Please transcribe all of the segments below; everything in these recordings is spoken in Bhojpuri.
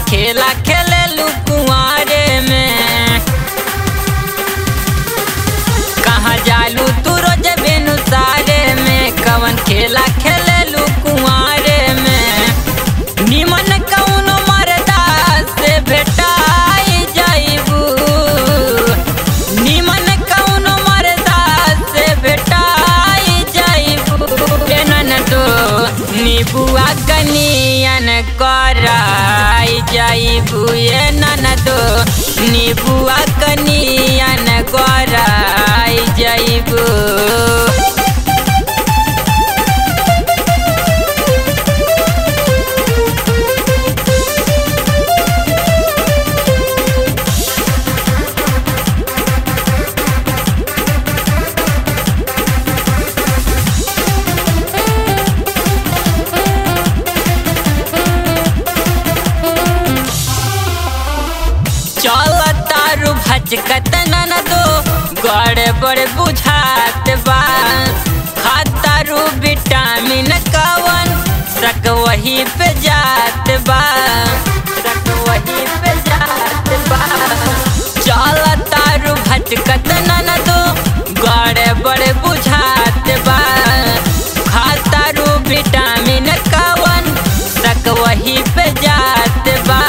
खेला खेले लू कुआरे में कहाँ जालू तू रोज बेनुसारे में कवन खेला खेले लू कुआरे में निमन कौनो मरदा से भेटाई जाइबू निमन कौनो मरदा से भेटाई जाइबू एनन तो निबुआ कनियन कराई जाइबू एनन तो निबुआ कनियन कराई जाइबू चल तारू भचकत नन दो गड़े बड़े बुझात बा खातारू विटामिन कवन सक वही पे जात बा सक वही पे जात बा चल तारू भचकत नन दो गड़े बड़े बुझात बा खातारू विटामिन कवन सक वही पे जात बा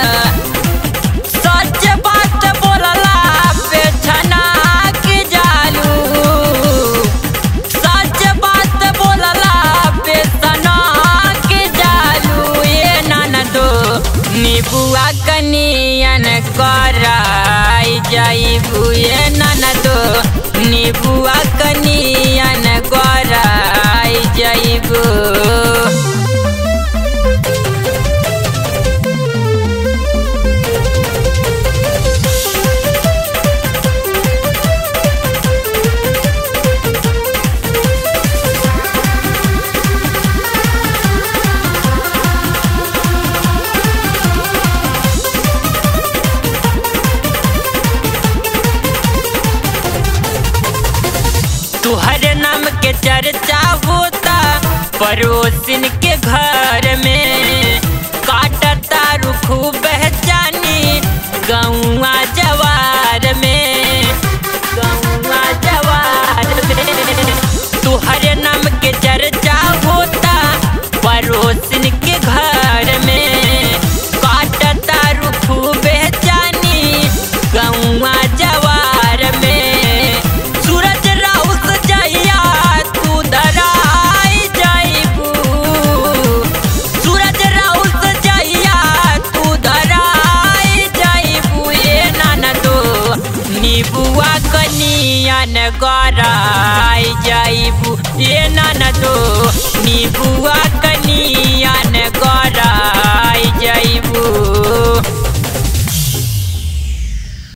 सच बात बोलला पे छना के जालू सच बात बोलला पे सना के जालू ये ननदो निबुआ कनियन कराई जाइबू ये ननदो निबुआ कनियन कराई जाइबू तुहरे नाम के चर्चा होता पड़ोसिन के घर में काटता रुखू बहचानी गौआ जवार में गौआ जवार में तुहरे नाम के चर्चा होता पड़ोसिन के घर में काटता रुखू बहचानी गौआ जवार में सूरज राउत जइया तू धराई जाइबू सूरज राउत जइया तू धराई जाइबू ये ननदो निबुआ कनियन गराई जाइबू ये ननदो निबुआ